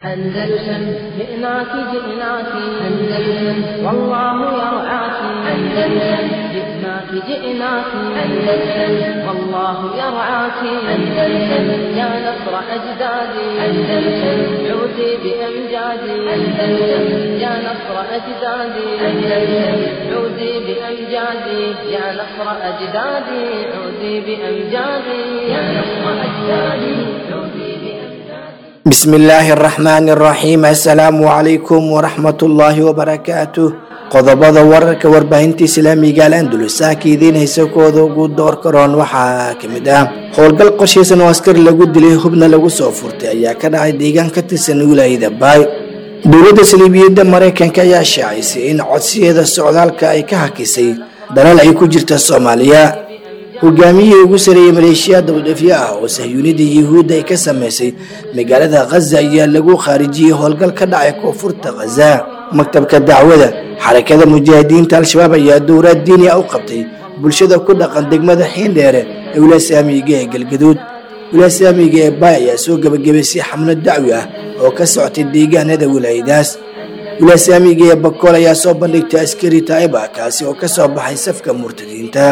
أندلسن جئناك جئناك أندلسن والله يرعاك أندلسن جئناك جئناك أندلسن والله يرعاك أندلسن يا نصر أجدادي أندلسن عودي بأمجادي أندلسن يا نصر أجدادي أندلسن عودي بأمجادي يا نصر أجدادي عودي بأمجادي يا نصر أجدادي عودي بأمجادي bismillaahi araxmaani araxiim assalaamu calaykum waraxmatullaahi wabarakaatuh qodobada wararka warbaahinta islaamiga al andulus ah ka idiin haysa kooda ugu door karoon waxaa kamid ah howlgal qorshaysan oo askari lagu dilay hubna lagu soo furtay ayaa ka dhacay deegaan ka tirsan wilaayada baay dowladda saliibiyadda maraykanka ayaa shaacisay in codsiyeeda socdaalka ay ka hakisay dalal ay ku jirta soomaaliya hogaamiyihii ugu sareeyey maleeshiya dabadhefyo ah oo sahyuunida yuhuudda ay ka sameysay magaalada khaza ayaa lagu khaarijiyey howlgal ka dhacay koonfurta khaza maktabka dacwada xarakada mujaahidiinta al-shabaab ayaa dowlaad diini ah u qabtay bulshada ku dhaqan degmada xiindheere ee wilaasaamiga ee galgaduud wilaasaamiga ee baay ayaa soo gebagabaysay xamlad dacwi ah oo ka socotay deegaanada wilaayadaas wilaasaamiga ee bakool ayaa soo bandhigtay askari taa'iba kaasi oo ka soo baxay safka murtadiinta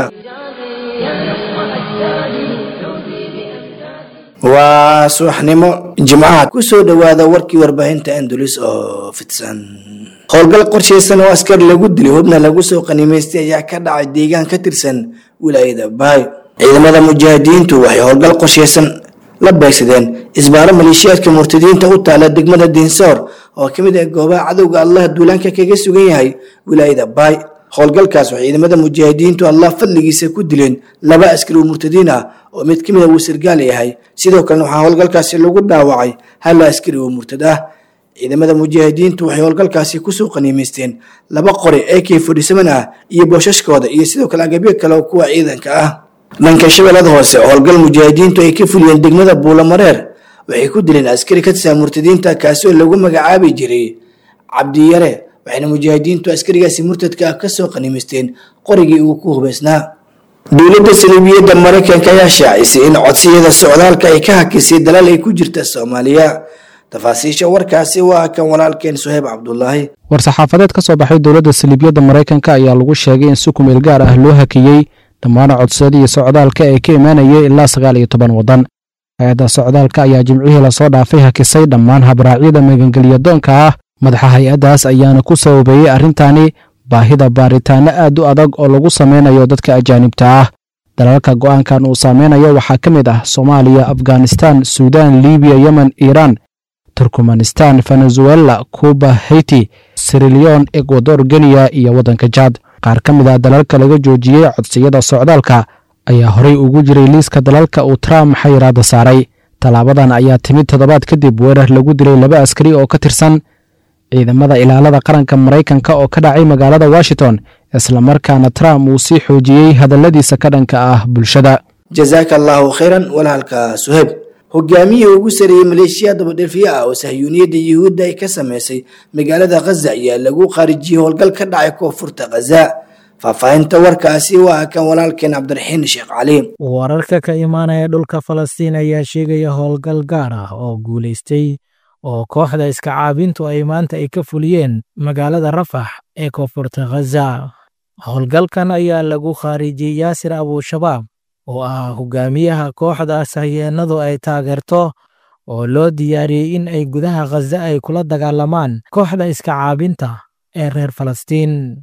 يا نصر أجدادي عودي بأمجادي waa subaxnimo jimcaha kusoo dhowaada warkii warbaahinta andalus oo fidsan howlgal qorshaysan oo askar lagu dilay hubna lagu soo qanimaystay ayaa ka dhacay deegaan ka tirsan wilaayada baay ciidamada mujaahidiintu waxay howlgal qorshaysan la beegsadeen isbaaro maleeshiyaadka murtadiinta u taala degmada dinsoor oo ka mid ah goobaha cadowga allah duulaanka kaga sugan yahay wilaayada baay howlgalkaas waxay ciidamada mujaahidiintu allah fadligiisa ku dileen laba askari oo murtadiin ah oo mid ka mid a uu sargaal yahay sidoo kalena waxaa howlgalkaasi lagu dhaawacay hal askari oo murtad ah ciidamada mujaahidiintu waxay howlgalkaasi kusoo qaniimaysteen laba qori ee k fodhisaman ah iyo boosashkooda iyo sidoo kale agabyo kale oo kuwa ciidanka ah dhanka shabeellada hoose howlgal mujaahidiintu ay ka fuliyeen degmada buulamareer waxay ku dileen askari ka tirsan murtadiinta kaasi oo lagu magacaabi jiray cabdiyare waxayna mujaahidiintu askarigaasi murtadka ah kasoo qanimaysteen qorigii uu ku hubaysnaa dowladda saliibiyadda maraykanka ayaa shaacisay in codsiyada socdaalka ay ka hakisay dalal ay ku jirta soomaaliya tafaasiisha warkaasi waa kan walaalkeen suheyb cabdulaahi war-saxaafadeed ka soo baxay dowladda saliibiyadda maraykanka ayaa lagu sheegay in si kumeel gaar ah loo hakiyey dhammaan codsadii socdaalka ee ka imaanayay ilaa sagaal iyo toban waddan hay-adda socdaalka ayaa jimcihii lasoo dhaafay hakisay dhammaan habraacyada magangelyadoonka ah madaxa hay-addaas ayaana ku sababeeyey arrintaani baahida baaritaanno aad u adag oo lagu sameynayo dadka ajaanibta ah dalalka go'aankan uu saameynayo waxaa ka mid ah soomaaliya afghanistan suudaan libiya yemen iiraan turkmanistan venezuela kuba haiti sirilion ekwador geniya iyo waddanka jaad qaar ka mid ah dalalka laga joojiyey codsiyada socdaalka ayaa horey ugu jiray liiska dalalka uu trump xayiraada saaray tallaabadan ayaa timid toddobaad kadib weerar lagu dilay laba askari oo ka tirsan ciidamada ilaalada qaranka maraykanka oo ka dhacay magaalada washington islamarkaana trump uu sii xoojiyey hadalladiisa ka dhanka ah bulshada jazaaka allaahu khayran walaalka suheyb hogaamiyihii ugu sareeyey maleeshiya dabadhelfiye ah oo sahyuuniyadda yuhuudda ay ka sameysay magaalada khaza ayaa lagu khaarijiyey howlgal ka dhacay koonfurta khaza faahfaahinta warkaasi waa kan walaalkeen cabdiraxiin sheekh cali wararka ka imaanaya dhulka falastiin ayaa sheegaya howlgal gaar ah oo guulaystay oo kooxda iska caabintu ay maanta ay ka fuliyeen magaalada rafax ee koonfurta khaza howlgalkan ayaa lagu khaarijiyey yaasir abushabaab oo ah hogaamiyaha kooxda sahyeenadu ay taageerto oo loo diyaariyey in ay gudaha khaza ay kula dagaalamaan kooxda iska caabinta ee reer falastiin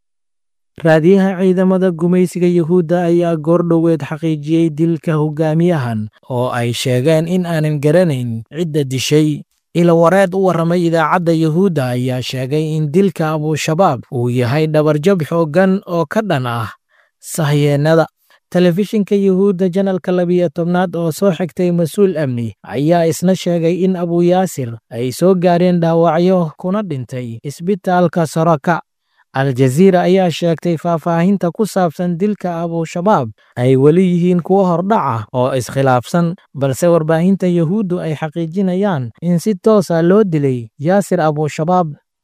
raadiyaha ciidamada gumaysiga yuhuudda ayaa goordhoweed xaqiijiyey dilka hogaamiyahan oo ay sheegeen in aanan garanayn cidda dishay ilawareed u warramay idaacadda yuhuudda ayaa sheegay in dilka abushabaab uu yahay dhabarjab xooggan oo ka dhan ah sahyeennada telefishinka yuhuudda janalka labiyo tobnaad oo soo xigtay mas-uul amni ayaa isna sheegay in abuyaasir ay soo gaareen dhaawacyo kuna dhintay isbitaalka soraka aljaziira ayaa sheegtay faahfaahinta ku saabsan dilka abushabaab ay weli yihiin kuwo hordhaca oo iskhilaafsan balse warbaahinta yuhuuddu ay xaqiijinayaan in si toosa loo dilay yaasir abushabaab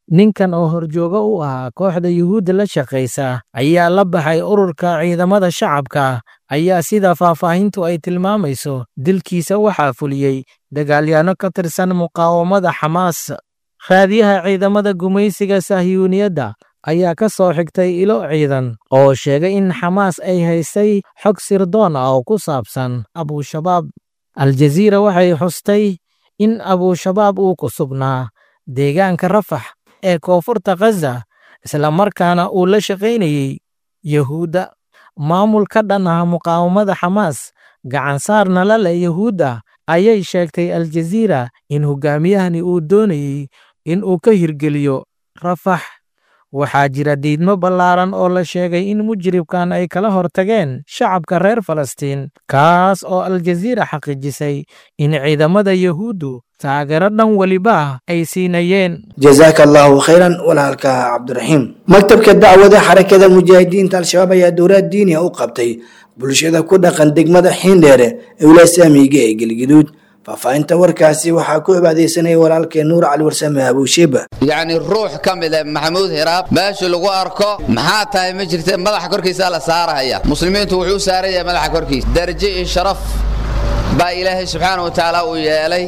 ninkan oo horjooga u ahaa kooxda yuhuudda la shaqaysa ayaa la baxay ururka ciidamada shacabka ayaa sida faahfaahintu ay tilmaamayso dilkiisa waxaa fuliyey dagaalyaano ka tirsan muqaawamada xamaas raadiyaha ciidamada gumaysiga sahyuuniyadda ayaa ka soo xigtay ilo ciidan oo sheegay in xamaas ay haysay xog sirdoon ah oo ku saabsan abushabaab aljaziira waxay xustay in abushabaab uu ku sugnaa deegaanka rafax ee koonfurta khaza islamarkaana uu la shaqaynayey yuhuudda maamul ka dhan ah muqaawamada xamaas gacansaarna la leh yuhuudda ayay sheegtay aljaziira in hogaamiyahani uu doonayey in uu ka hirgeliyo rafax waxaa jira diidmo ballaaran oo la sheegay in mujribkan ay kala hortageen shacabka reer falastiin kaas oo aljaziira xaqiijisay in ciidamada yuhuuddu taageero dhan weliba ay siinayeen jazaaka allahu khayran walaalka cabdiraxiim maktabka dacwada xarakada mujaahidiinta al-shabaab ayaa dowlad diiniya u qabtay bulshada ku dhaqan degmada xiindheere ee wilasaamiga ee gelgaduud faahfaahinta warkaasi waxaa ku cibaadaysanaya walaalkee nuur cali warsame abuusheeba yacni ruux ka mid a maxamuud hiraab meesha lagu arko maxaa tahay ma jirta madaxa korkiisa la saarahaya muslimiintu wuxuu u saaran yahay madaxa korkiisa darajo iyo sharaf baa ilaahay subxaana wa tacaala uu yeelay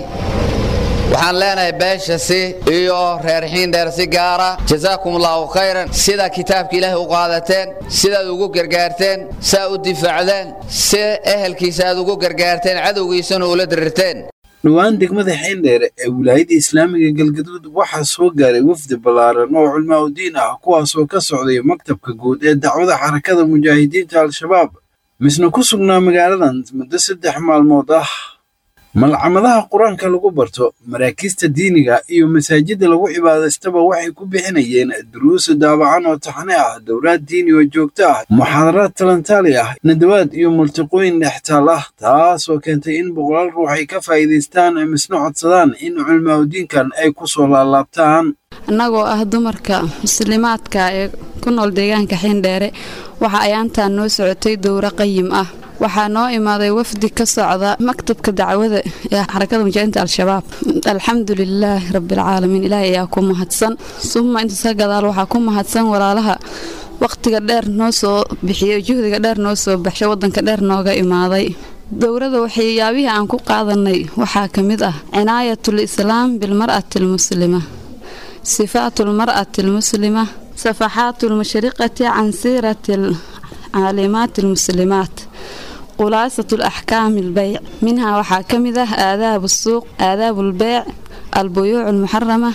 waxaan leenahay beeshasi iyo reer xiindheer si gaara jazaakum allahu khayran sida kitaabka ilaahay u qaadateen sidaad ugu gargaarteen saa u difaacdeen si ehelkiisa aad ugu gargaarteen cadowgiisana ula dirirteen dhowaan degmada xiindheere ee wilaayadda islaamiga galgaduud waxaa soo gaaray wafdi ballaaran oo culmaa udiin ah kuwaasoo ka socday maktabka guud ee dacwada xarakada mujaahidiinta al-shabaab misna ku sugnaa magaaladan muddo saddex maalmood ah malcamadaha qur-aanka lagu barto maraakiista diiniga iyo masaajidda lagu cibaadaystaba waxay ku bixinayeen duruusa daabacan oo taxane ah dowlaad diini oo joogto ah muxaadaraad talantaali ah nadawaad iyo multiqooyin dhextaal ah taasoo keentay in boqolaal ruux ay ka faa'iidaystaan misna codsadaan in culmaaudiinkan ay ku soo laalaabtaan annagoo ah dumarka muslimaadka ee ku nool deegaanka xiindheere waxa ayaantaan noo socotay dowro qayim ah waxaa noo imaaday wafdi ka socda maktabka dacwada ee xarakada mujaahidiinta al-shabaab alxamdu lilaahi rabbialcaalamiin ilaahay ayaa ku mahadsan suma intaas ka gadaal waxaa ku mahadsan walaalaha wakhtiga dheer noo soo bixiyey juhdiga dheer noo soo baxshay waddanka dheer nooga imaaday dowladda waxyaabihii aan ku qaadanay waxaa ka mid ah cinaayatul islaam bilmar'ati almuslima sifaatu lmar'ati almuslima safaxaatu lmashriqati can siirati caalimaati almuslimaat khulaasat alaxkaami albeyc minhaa waxaa ka mid ah aadaabu suuq aadaabu albeyc albuyuuc almuxarama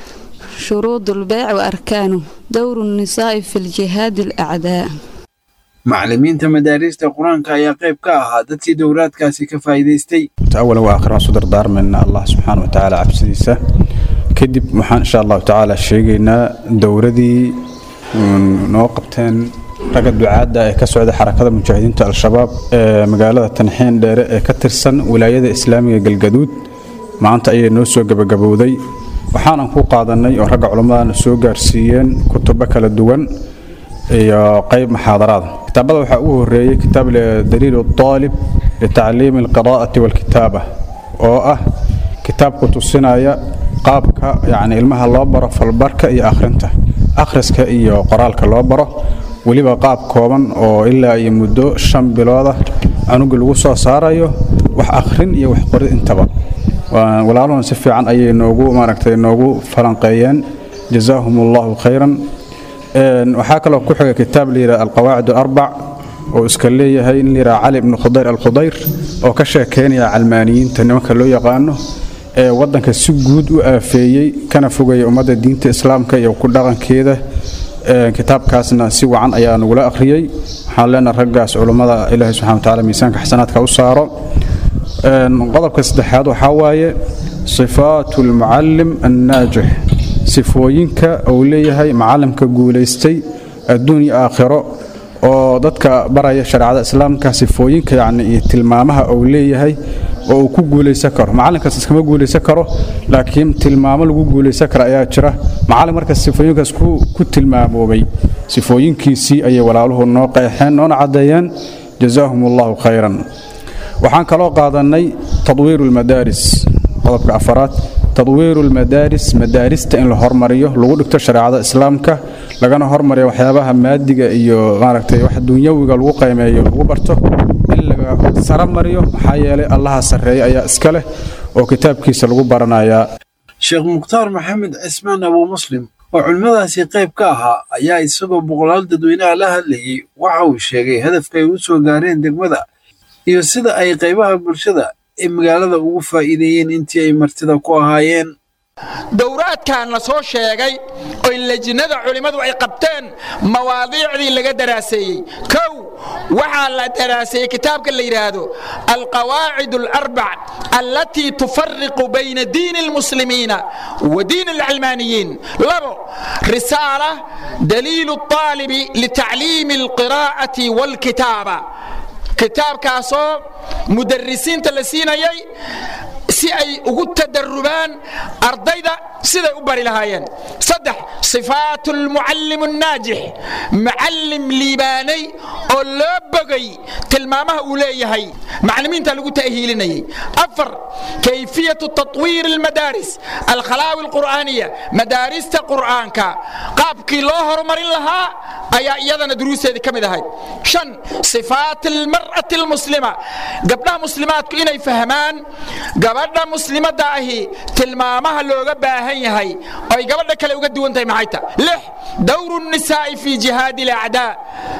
shuruud albeyc wa arkaanu dowru nnisaa'i fi ljihaadi alacdaa macallimiinta madaariista qur-aanka ayaa qayb ka ahaa dadkii dowlaadkaasi ka faa'iidaystay awalan waa akhir waxaan su dardaarmayna allah subxaana wa tacaala cabsidiisa kadib waxaan insha allahu tacaala sheegaynaa dowladii noo qabteen ragga ducaadda ee ka socda xarakada mujaahidiinta al-shabaab ee magaalada tanxiin dheere ee ka tirsan wilaayada islaamiga galgaduud maanta ayay noo soo gebagabowday waxaanan ku qaadanay oo ragga culammadana soo gaarsiiyeen kutubo kala duwan iyo qayb muxaadaraada kitaabada waxaa ugu horeeyey kitaab daliilu aalib litacliimi alqiraa'ati walkitaaba oo ah kitaab ku tusinaya qaabka yacni ilmaha loo baro falbarka iyo akhrinta akhriska iyo qoraalka loo baro weliba qaab kooban oo ilaa iyo muddo shan bilooda canuga lagu soo saarayo wax akhrin iyo wax qorid intaba walaaluhuna si fiican ayay noogu maaragtay noogu falanqeeyeen jazaahum allahu khayran waxaa kaloo ku xiga kitaab layidhaha alqawaacid alarbac oo iska leeyahay in layidhaha cali ibnu khudayr alkhudayr oo ka sheekeynaya calmaaniyiinta nimanka loo yaqaano ee waddanka si guud u aafeeyey kana fogaya ummadda diinta islaamka iyo ku dhaqankeeda kitaabkaasna si wacan ayaa nagula akhriyey waxaan leenaha raggaas culummada ilaahi subxana wa tacala miisaanka xasanaadka u saaro qodobka saddexaad waxaa waaye sifaatu almucallim annaajix sifooyinka uu leeyahay macalimka guulaystay adduun iyo aakhiro oo dadka baraya shareecada islaamka sifooyinka yacni iyo tilmaamaha uu leeyahay oo uu ku guulaysan karo macalinkaas iskama guulaysan karo laakiin tilmaamo lagu guulaysan kara ayaa jira macallin markaas sifooyinkaas ku tilmaamoobay sifooyinkiisii ayay walaaluhu noo qeexeen noona caddeeyeen jazaahum allahu khayran waxaan kaloo qaadannay tadwiiru lmadaaris qodobka afaraad tadwiiru lmadaaris madaarista in la hormariyo lagu dhigto shareecada islaamka lagana hormariyo waxyaabaha maadiga iyo maaragtay wax dunyawiga lagu qiimeeyo lagu barto in laga sara mariyo maxaa yeelay allaha sarreeya ayaa iska leh oo kitaabkiisa lagu baranayaa sheekh mukhtaar maxamed cismaan abuu muslim oo culimmadaasi qayb ka ahaa ayaa isagoo boqolaal dadweynaha la hadlayey waxa uu sheegay hadafka ay u soo gaareen degmada iyo sida ay qaybaha bulshada ee magaalada ugu faa'iideeyeen intii ay martida ku ahaayeen dowraadkan la soo sheegay oo lejinada culimmadu ay qabteen mawaadiicdii laga daraaseeyey kow waxaa la daraaseeyey kitaabka la yidhaahdo alqawaacid alarbac allatii tufariqu bayna diini almuslimiina wa diini alcilmaaniyiin labo risaala daliilu الطaalibi litacliimi alqiraa'ati wاlkitaaba kitaabkaasoo mudarisiinta la siinayay si ay ugu tadarubaan ardayda siday u bari lahaayeen saddex sifaat lmucallim الnaajix macallim liibaanay oo loo bogay tilmaamaha uu leeyahay maclimiinta lagu ta'hiilinayay afar kayfiyatu taطwiir اlmadaaris alkhalaawi اlqur'aaniya madaarista qur'aanka qaabkii loo horumarin lahaa ayaa iyadana duruusteedii ka mid ahayd shan sifaat almar'ati almuslima gabdhaha muslimaadku inay fahmaan gabadha muslimadda ahi tilmaamaha looga baahan yahay oo ay gabadha kale uga duwan tahay maxay ta lix dowru الnisaa'i fi jihaadi اlacdaa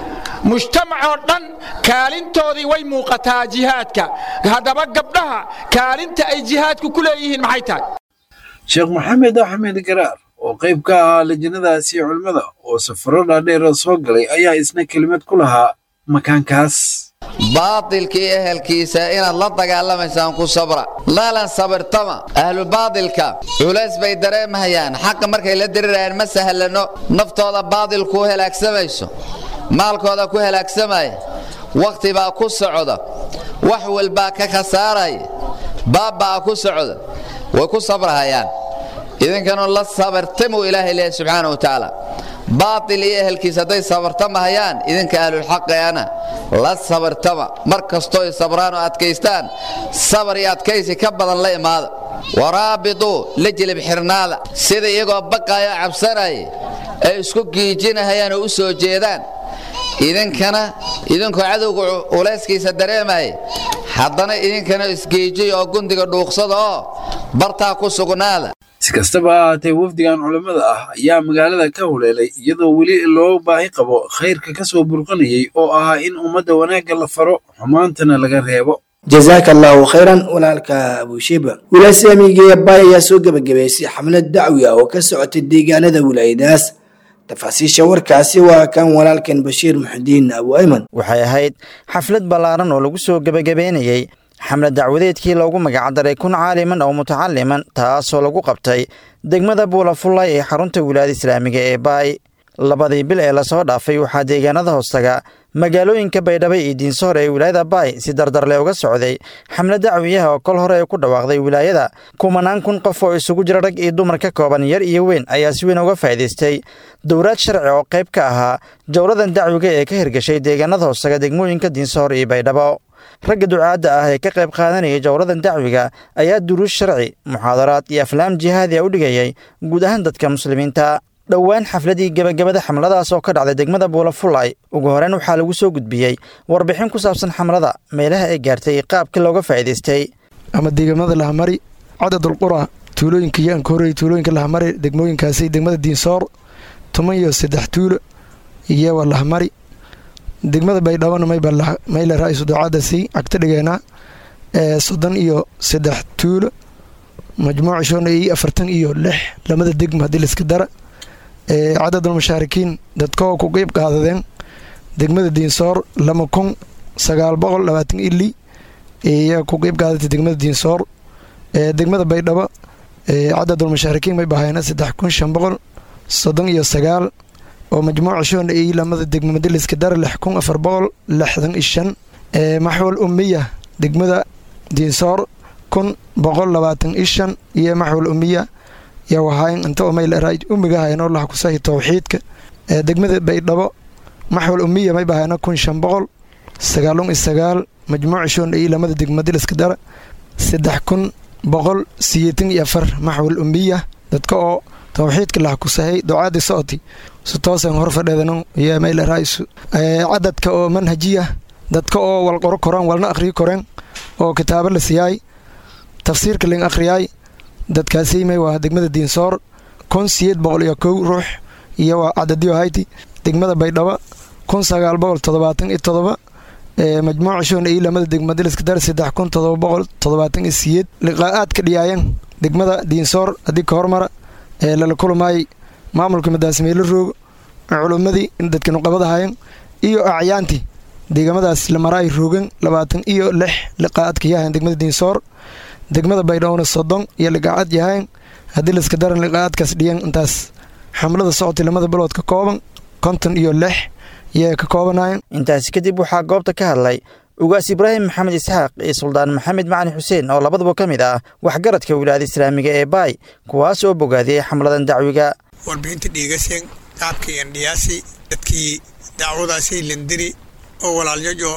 mujtamac oo dhan kaalintoodii way muuqataa jihaadka haddaba gabdhaha kaalinta ay jihaadku ku leeyihiin maxay tahay sheekh maxamed axmed garaar oo qayb ka ahaa lajinadaasi culimmada oo safaro dhaadheera soo galay ayaa isna kelimad ku lahaa makaankaas baatilkii ehelkiisa inaad la dagaalamaysaan ku sabra laalan sabirtama ahlu baatilka culays bay dareemahayaan xaqa markay la dirirayaan ma sahlano naftooda baatil ku halaagsamayso maalkooda ku halaagsamaya wakhti baa ku socda wax walbaa ka khasaaraya baabbaa ku socda way ku sabrahayaan idinkanu la sabirtimuu ilaahay leeyahy subxaana wa tacaala baatil iyo ehelkiisa hadday sabartamahayaan idinka ahlulxaqeana la sabirtama mar kastoo ay sabraan oo adkaystaan sabar iyo adkaysi ka badan la imaada waraabituu la jilib xirnaada sida iyagoo baqaayoo cabsanaya ay isku giijinahayaan oo u soo jeedaan idinkana idinkoo cadowga culayskiisa dareemaya haddana idinkana isgeejiy oo gundiga dhuuqsada oo bartaa ku sugnaada si kastaba ha ahaatee wafdigan culammada ah ayaa magaalada ka huleelay iyadoo weli loo baahi qabo khayrka ka soo burqanayay oo ahaa in ummadda wanaagga la faro xumaantana laga reebo jazaaka allaahu khayran walaalka abushiba wilaasi amiigeeya baay ayaa soo gebagabaysay xamlad dacwi ah oo ka socotay deegaanada wilaayadaas tafaasiisha warkaasi waa kan walaalkan bashiir muxudiin abu ayman waxay ahayd xaflad ballaaran oo lagu soo gebagabeynayey xamlad dacwadeedkii loogu magacdaray kun caaliman oo mutacaliman taasoo lagu qabtay degmada buulafullay ee xarunta wilaayada islaamiga ee baay labadii bil ee lasoo dhaafay waxaa deegaanada hoostaga magaalooyinka baydhabo iyo diinsohor ee wilaayada baay si dardarle uga socday xamlad dacwiyaha oo kol hore ay ku dhawaaqday wilaayada kumanaan kun qof oo isugu jira rag iyo dumar ka kooban yar iyo weyn ayaa si weyn uga faa'iidaystay dowlaad sharci oo qayb ka ahaa jowladan dacwiga ee ka hirgashay deegaanada hoostaga degmooyinka diinsohor iyo baydhabo ragga ducaadda ah ee ka qayb qaadanayay jowladan dacwiga ayaa duruus sharci muxaadaraad iyo aflaam jihaadiya u dhigayay guud ahaan dadka muslimiinta dhowaan xafladii gebagabada xamladaas oo ka dhacday degmada buulafullay ugu horeyn waxaa lagu soo gudbiyey warbixin ku saabsan xamlada meelaha ay gaartay qaabkii looga faa'iidaystay ama deegaamada lahamari cadadulqura tuulooyinka yaanka horey tuulooyinka lahamari degmooyinkaasi degmada diinsoor toban iyo saddex tuulo iyowa lahamari degmada baydhabona mayle ra-iisu ducaadasi cagto dhigeenaa ee soddon iyo saddex tuulo majmuuca shoona iyo afartan iyo lix lamada degma haddii laiska dara ee cadadul mashaarikiin dadkoo ku qeyb qaadadeen degmada diinsoor lama kun sagaal boqol labaatan ili iyaa ku qeyb qaadatay degmada diinsoor ee degmada baydhabo ee cadadul mashaarikiin may bahayna saddex kun shan boqol soddon iyo sagaal oo majmuuca shoona iyo lamada degma madaliska dara lix kun afar boqol lixdan iyo shan ee maxwal umiya degmada diinsoor kun boqol labaatan iyo shan iyo maxwal umiya yaa wahayn inta umayl umiga hayno laha kusahi towxiidka ee degmada baydhabo maxwal umiya may bahayna kun shan boqol sagaalun iyo sagaal majmuuca shoona iyo lamada degma madaliska dara saddex kun boqol siyeetan iyo afar maxwal umbiya dadka oo tawxiidka lah kusahay ducaadii socoti si toosan hor fadheedano iyo mayla raa'isu cadadka oo manhajiya dadka oo wal qoro koraan walna akhriyi koreen oo kitaabo la siyaay tafsiirka ling akhriyaay dadkaasiimay waa degmada diinsoor kun siyeed boqol iyo kow ruux iyo waa cadadiyo hayti degmada baydhabo kun sagaal boqol toddobaatan iyo todoba majmuuca shoona iyo lamada degma diliska dar saddex kun todoba boqol toddobaatan iyo siyeed liqaa'aadka dhiyaayan degmada diinsoor haddii ka hormara ee lala kulamaayay maamulka madaasmeelo roogo culummadii dadka nuqabadahayan iyo acyaantii deegamadaas lamaraay roogan labaatan iyo lix liqaa'aadka yahayan degmada diinsoor degmada baydhowna soddon iyo liqaacad yahayan haddii layska daran liqaa'aadkaas dhiyan intaas xamlada socotay lamada bilood ka kooban konton iyo lix yay ka koobanayan intaasi kadib waxaa goobta ka hadlay ugaas ibraahim maxamed isxaaq iyo suldaan maxamed macali xuseen oo labaduba ka mid ah waxgaradka wilaayada islaamiga ee baay kuwaas oo bogaadiyey xamladan dacwiga warbixinta dhiigaseen qaabkii andhiyaasi dadkii dacwadaasay landiri oo walaalyajo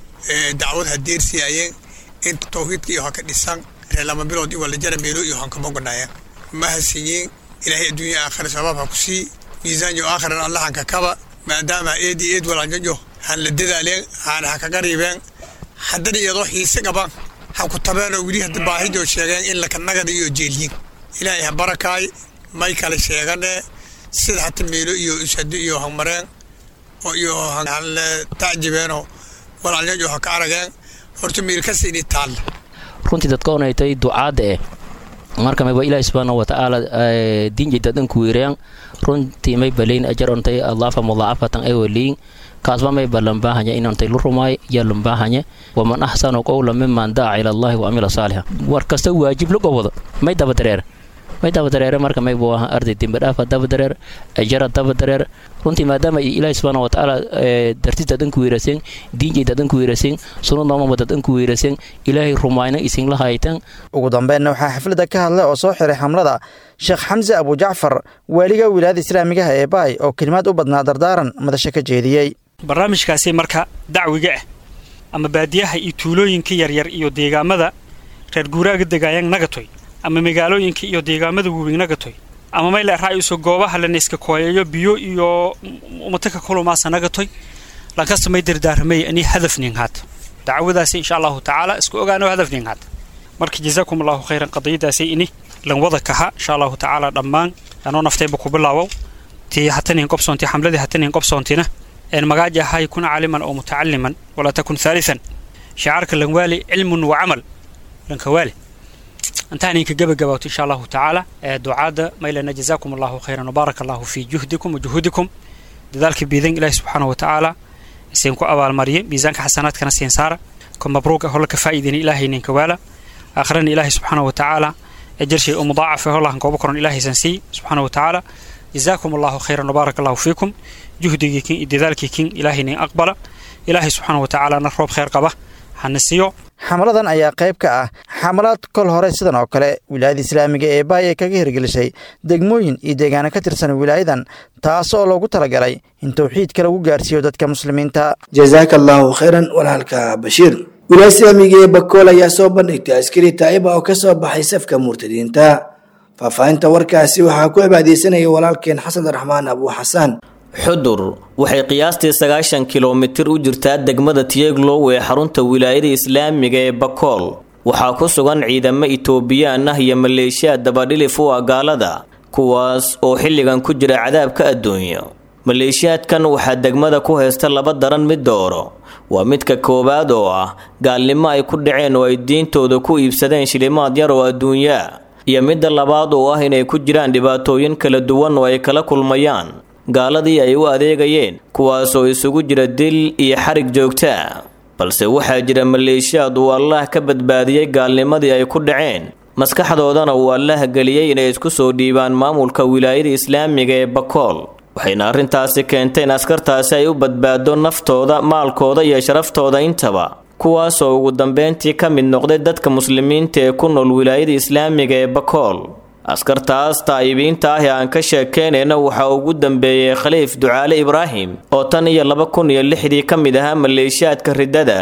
dacwad hadeersiyaayeen inta tawxiidka iyo haka dhisan reer lama bilood iyo walajara meelo iyo hankamoganayeen mahadsanyiin ilaahay adduunya aakhira sabaab ha ku sii miisaanyo aakhiran allahanka kaba maadaama eedi eed walaalyajo han la dadaaleen haana ha kaga riibeen haddana iyadoo xiise qaban ha ku tabeenoo weli hadda baahidoo sheegeen in lakanagada iyo jeeliyin ilaahay ha barakaay may kale sheegane sida hata meelo iyo ishado iyo hamareen oo iyo hanle tacjibeenoo walaalyajo ha ka arageen horta meelkasta inay taalla runtii dadka onaytay ducaadda eh marka mayba ilaahi subxaana watacaala diinjayda dhanku weerayaan runtii may balayn ajar ontay adlaafa mudaacafatan ay waliyin kaasba may balanbaahanya inantay lu rumaay yaa lambaahanya waman axsanu qowla miman daaca ila allahi wa amila saalixa war kasta waajib la gobado may dabadareer may dabadareere marka may buu ahaa arday dembadhaafa dabadareer ajara dabadareer runtii maadaama ilaahi subxaana watacaala dartida dhanku weeraseen diinjayda dhanku weeraseen sunadnoomamada dhanku weeraseen ilaahay rumayna isinla haytan ugu dambeynna waxaa xafladda ka hadlay oo soo xiray xamlada sheekh xamse abujacfar waaliga wilaayada islaamigaha ee baay oo kelimaad u badnaa dardaaran madasho ka jeediyey barnaamijkaasi marka dacwiga ah ama baadiyaha iyo tuulooyinka yaryar iyo deegaamada reer guuraaga degaayaan nagatoy ama magaalooyinka iyo deegaamada waaweyn nagatoy ama mayla raa'iso goobaha lanayska kooyayo biyo iyo umataka kulumaasa nagatoy lankasta may dardaaramay ani hadafnin haata dacwadaasi insha allahu tacaala isku ogaano hadafnin haata marka jazaakum allahu khayran qadiyadaasi ini lan wada kaha insha allahu tacaala dhammaan anoo naftayba ku bilaawow tii hatanin qobsoonti xamladii hatanin qobsoontina een magaaja ahay kun caaliman oo mutacaliman walaa takun haalian shicaarka lanwaali cilmun wa camal lankawaali intaan idinka gebagabaato insha allahu tacaala ducaadda maylana jazaakum allahu khayran wabaaraka allahu fii juhdikum wa juhuudikum dadaalka biidan ilaahi subxaana wa tacaala isiin ku abaalmariye miisaanka xasanaadkana siin saara ko mabruuga holla ka faa'iidina ilaahay ninka waala aakhirana ilaahay subxaana wa tacaala ajarshay oo mudaacafe hollahan kooba koron ilaahaysan sii subxaana wa tacaala jazaakum allahu khayran wabaaraka allahu fiikum juhdigii kin iyo dadaalkii kin ilaahay nin aqbala ilaahay subxaana wa tacaalana roob khayr qaba hana siiyo xamladan ayaa qayb ka ah xamalaad kol hore sidan oo kale wilaayada islaamiga ee baay ee kaga hirgelisay degmooyin iyo deegaano ka tirsan wilaayadan taas oo loogu talagalay in towxiidka lagu gaarsiiyo dadka muslimiinta jazaaka allaahu khayran walaalka bashiir wilaaya islaamiga ee bakool ayaa soo bandhigtay askari taa'iba oo ka soo baxay safka murtadiinta faahfaahinta warkaasi waxaa ku cibaadeysanaya walaalkeen xasan raxmaan abuu xasaan xudur waxay qiyaastii sagaashan kilomitir u jirtaa degmada tiyeglow ee xarunta wilaayada islaamiga ee bakool waxaa ku sugan ciidamo itoobiyaan ah iyo maleeshiyaad dabadhilif u ah gaalada kuwaas oo xilligan ku jira cadaabka adduunyo maleeshiyaadkan waxaa degmada ku haysta laba daran mid dooro waa midka koowaad oo ah gaalnimo ay ku dhaceen oo ay diintooda ku iibsadeen shilimaad yar oo adduunyaa iyo midda labaad oo ah inay ku jiraan dhibaatooyin kala duwan oo ay kala kulmayaan gaaladii ay u adeegayeen kuwaasoo isugu jira dil iyo xarig joogtaa balse waxaa jira maleeshiyaad uu allaah ka badbaadiyey gaalnimadii ay ku dhaceen maskaxdoodana uu allaah geliyey inay isku soo dhiibaan maamulka wilaayada islaamiga ee bakool waxayna arrintaasi keentay in askartaasi ay u badbaado naftooda maalkooda iyo sharaftooda intaba kuwaasoo ugu dambeyntii ka mid noqday dadka muslimiinta ee ku nool wilaayada islaamiga ee bakool askartaas taa'ibiinta ah ee aan ka sheekeynayna waxaa ugu dambeeyey khaliif ducaale ibraahim oo tan iyo laba kun iyo lixdii ka mid ahaa maleeshiyaadka riddada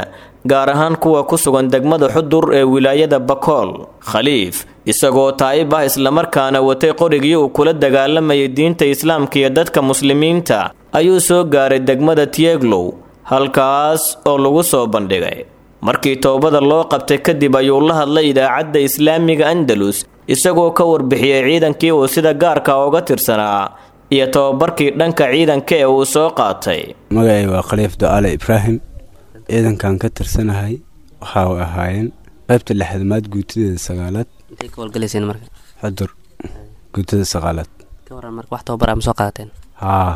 gaar ahaan kuwa ku sugan degmada xudur ee wilaayada bakool khaliif isagoo taa'ib ah islamarkaana watay qorigii uu kula dagaalamayay diinta islaamka iyo dadka muslimiinta ayuu soo gaaray degmada tieglow halkaas oo lagu soo bandhigay markii toobada loo qabtay kadib ayuu la hadlay idaacadda islaamiga andalus isagoo ka warbixiyey ciidankii uu sida gaarka uga tirsanaa iyo tababarkii dhanka ciidanka ee uu soo qaatay magacay waa khaliif do-aale ibraahim ciidankan ka tirsanahay waxa ay ahaayeen qaybta lixdamaad guutadeeda sagaalaad xudur guutada sagaalaad haa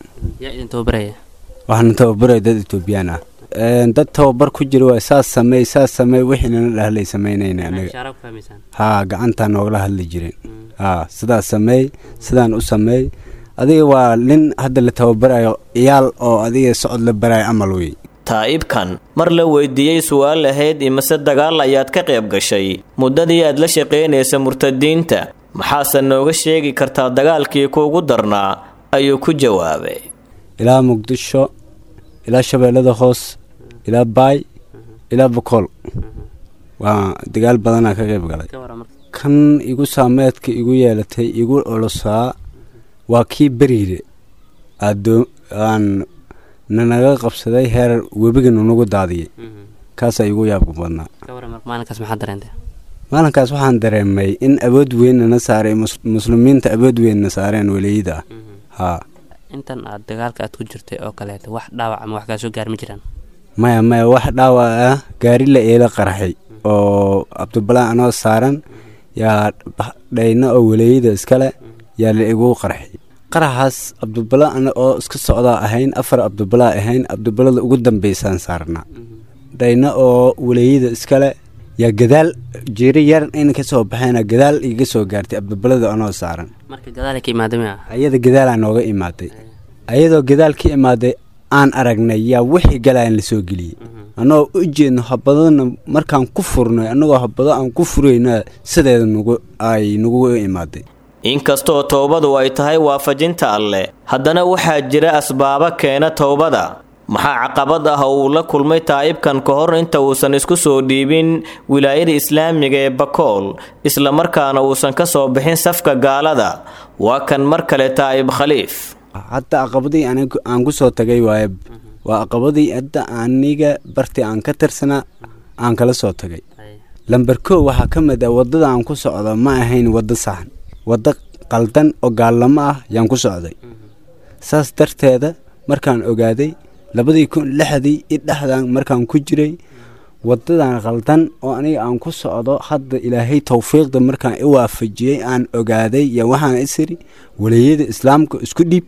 waxaana tababaraya dad etoobiyaan ah dad tababar ku jira waa saas sameey saas sameey wixiinana dhahlay samaynayna anaga haa gacantaa noogala hadli jireen haa sidaas sameey sidaan u sameey adiga waa nin hadda la tababarayo iyaal oo adiga socod la barayo amal wey taa'ibkan mar la weydiiyey su'aal ahayd imase dagaal ayaad ka qayb gashay muddadii aad la shaqaynaysa murtadiinta maxaase nooga sheegi kartaa dagaalkii kuugu darnaa ayuu ku jawaabay ilaa muqdisho ilaa shabeellada hoos ilaa baay ilaa bokool waa dagaal badanaa ka qayb galay kan igu saameedka igu yeelatay igu olosaa waa kii beriire aan nanaga qabsaday heer webiga nunagu daadiyay kaasaa igu yaabka badnaa maalinkaas waxaan dareemay in awood weynna saaray muslimiinta awood weynna saareen weliyada ah haa intan aad dagaalka aad ku jirtay oo kaleeto wax dhaawac ama wax kaa soo gaar ma jiraan maya maya wax dhaawac ah gaari la eela qarxay oo cabdibalaa anoo saaran yaa dhayna oo waleeyada iskale yaa la igu qarxay qaraxaas cabdibalaa ana oo iska socdaa ahayn afar cabdibalaa ahayn cabdibalada ugu dambaysaan saarnaa dhayna oo waleeyada iskale yaa gadaal jiiri yar in ka soo baxeena gadaal iga soo gaartay cabdibalada anoo saaran marka gadaal ka imaaday miya ayada gadaalaa nooga imaaday ayadoo gadaal ka imaaday aan aragnay yaa wixii galaan la soo geliyey annagoo u jeedno habadana markaan ku furnay annagoo habado aan ku furayna sideeda nagu ay nagu imaaday inkastoo towbadu ay tahay waafajinta alleh haddana waxaa jira asbaabo keena towbada maxaa caqabad ah oo uu la kulmay taa'ibkan ka hor inta uusan isku soo dhiibin wilaayada islaamiga ee bakool islamarkaana uusan ka soo bixin safka gaalada waa kan mar kale taa'ib khaliif hadda aqabadii aan ku soo tagay waaye waa aqabadii hadda aniga barti aan ka tirsanaa aan kala soo tagay lamber koo waxaa ka mid ah waddada aan ku socdo ma ahayn waddo saxan waddo qaldan oo gaallamo ah yaan ku socday saas darteeda markaan ogaaday labadii kun lixdii i dhexdan markaan ku jiray wadadan qaldan oo aniga aan ku socdo hadda ilaahay towfiiqda markaan i waafajiyey aan ogaaday yo waxaan isiri waliyada islaamka isku dhiib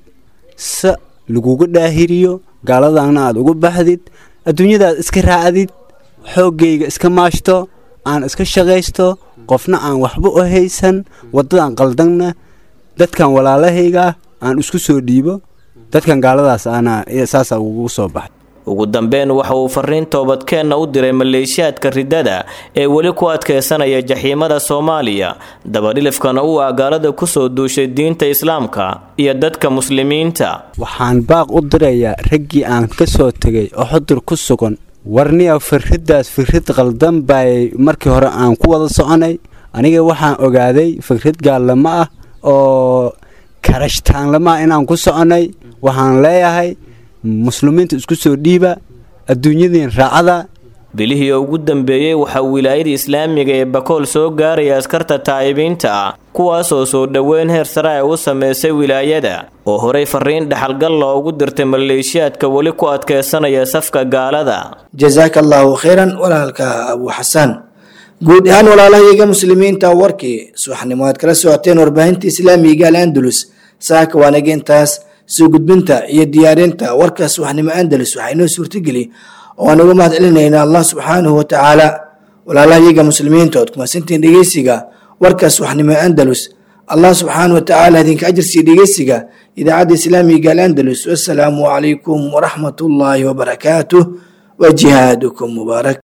se laguga dhaahiriyo gaaladana aad ugu baxdid adduunyadaad iska raacdid xooggayga iska maashto aan iska shaqaysto qofna aan waxba u haysan wadadan qaldanna dadkan walaalahayga aan isku soo dhiibo dadkan gaaladaas ana saasa ugu soo baxay ugu dambeyn waxa uu fariin toobadkeenna u diray maleeshiyaadka riddada ee weli ku adkaysanaya jaxiimada soomaaliya dabadhilifkana uu agaalada kusoo duushay diinta islaamka iyo dadka muslimiinta waxaan baaq u dirayaa raggii aan ka soo tegay oo xudur ku sugan warniya firriddaas firrid qaldan bay markii hore aan ku wada soconay aniga waxaan ogaaday firrid gaallamo ah oo karashtaanlama ah inaan ku soconay waxaan leeyahay muslimiinta isku soo dhiiba adduunyadiin raacada bilihii ugu dambeeyey waxaa wilaayada islaamiga ee bakool soo gaaraya askarta taa'ibiinta ah kuwaasoo soo dhoweyn heer sare ay u samaysay wilaayada oo horey fariin dhexalgal loogu dirtay maleeshiyaadka weli ku adkaysanaya safka gaalada jazaaka allaahu khayran walaalka abu xasaan guud ahaan walaalahayaga muslimiinta warkii subaxnimo aad kala socoteen warbaahinta islaamiga al andalus saaka waanaga intaas soo gudbinta iyo diyaarinta warka subaxnimo andalus waxaa inoo suurtageli oo aan uga mahad celinayna allah subxaanahu watacaala walaalahayaga muslimiinta ood kumasantiin dhegeysiga warka subaxnimo andalus allah subxaanahu watacaala idinka ajarsiiya dhegeysiga idaacadda islaamiga al andalus wassalaamu calaykum waraxmat ullaahi wabarakaatuh wa jihaadukum mubaarak